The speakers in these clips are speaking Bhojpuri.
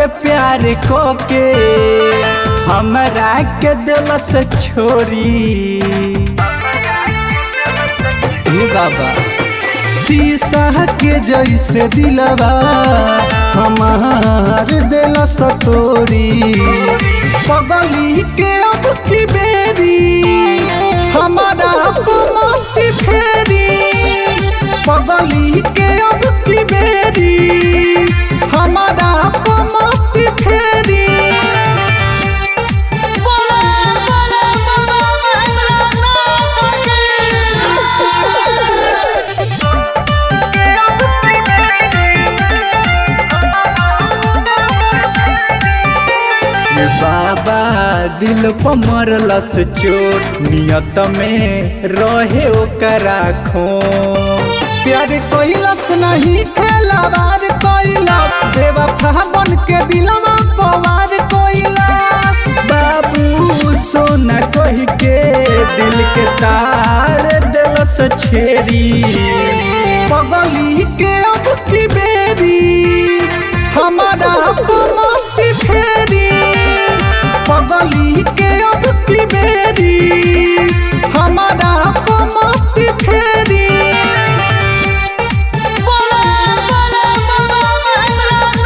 प्यार को के हमरा के दिल से छोड़ी हे बाबा शीशा के जैसे दिलवा हमार दिल सतोरी पगली के अब की बेरी हमारा मौती फेरी पगली के अब की बेरी हमारा मौती फेरी बोला बोला बाबा ये बाबा दिल पर मरलस चोट नियत में रहे ओकरा खो प्यार कैलस नहीं खेलावार कैलस बेवफा बन के दिलवा पवार कैलस बाबू सोना कह के दिल के तार दिलस छेड़ी पगली के अब की बेरी हमारा मौती फेरी पगली के अब की बेरी हमारा मौती फेरी बोला बोला बाबा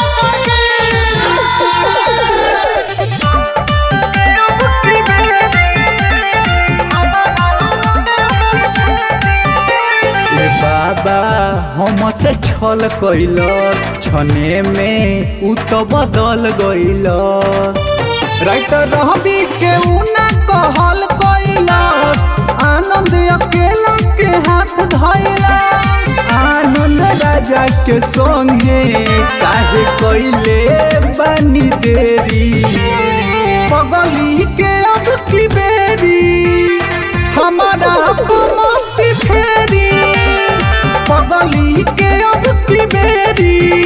ए बाबा हम से छल कैलस छने में उ तो बदल गइलस राइटर रहबी के उ ना कहल कैलस आनंद अकेला के हाथ धइलस आनंद राजा के संगे काहे कैले बनी देरी पगली के अब की बेरी हमारा मौती फेरी पगली के अब की बेरी